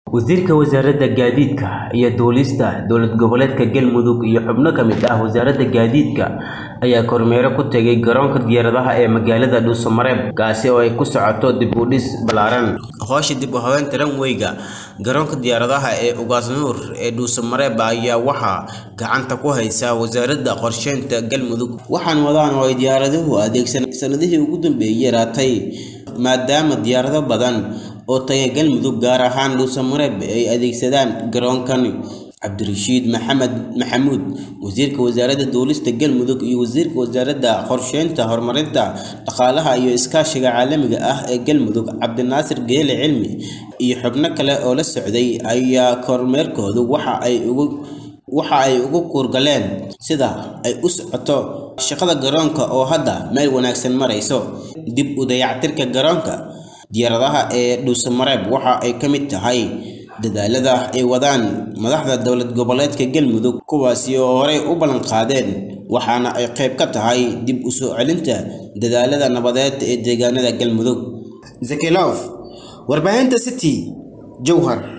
wasiirka wasaaradda gaadiidka iyo duulista dowlad goboleedka galmudug iyo xubno ka mid ah wasaaradda gaadiidka ayaa kormeero ku tegay garoonka diyaaradaha ee magaalada dhuusamareeb kaasi oo ay ku socoto dib u dhis ballaaran hoosha dib u habeynta ranweyga garoonka diyaaradaha ee ugaasnuur ee dhuusamareeb ayaa waxaa gacanta ku haysa wasaaradda qorsheynta galmudug waxaan wadaan oo ay diyaaraduhu adeegsan sanadihii ugu dambeeyey yaraatay maadaama diyaarado badan oo taga galmudug gaar ahaan dhuusamareeb ay adeegsadaan garoonkani cabdirashiid maxamed maxamuud wasiirka wasaaradda duulista galmudug iyo wasiirka wasaaradda qorsheynta horumarinta dhaqaalaha iyo iskaashiga caalamiga ah ee galmudug cabdinaasir geele cilmi iyo xubno kale oo la socday ayaa kormeerkoodu waxa ay ugu waxa ay ugu kuurgaleen sida ay u socoto shaqada garoonka oo hadda meel wanaagsan marayso dib u dayactirka garoonka diyaaradaha ee dhuusamareeb waxa ay ka mid tahay dadaalada ay wadaan madaxda dowlad goboleedka galmudug kuwaasi oo horey u ballan qaadeen waxaana ay qayb ka tahay dib u soo celinta dadaalada nabadeed ee deegaanada galmudug zakilof warbaahinta city jowhar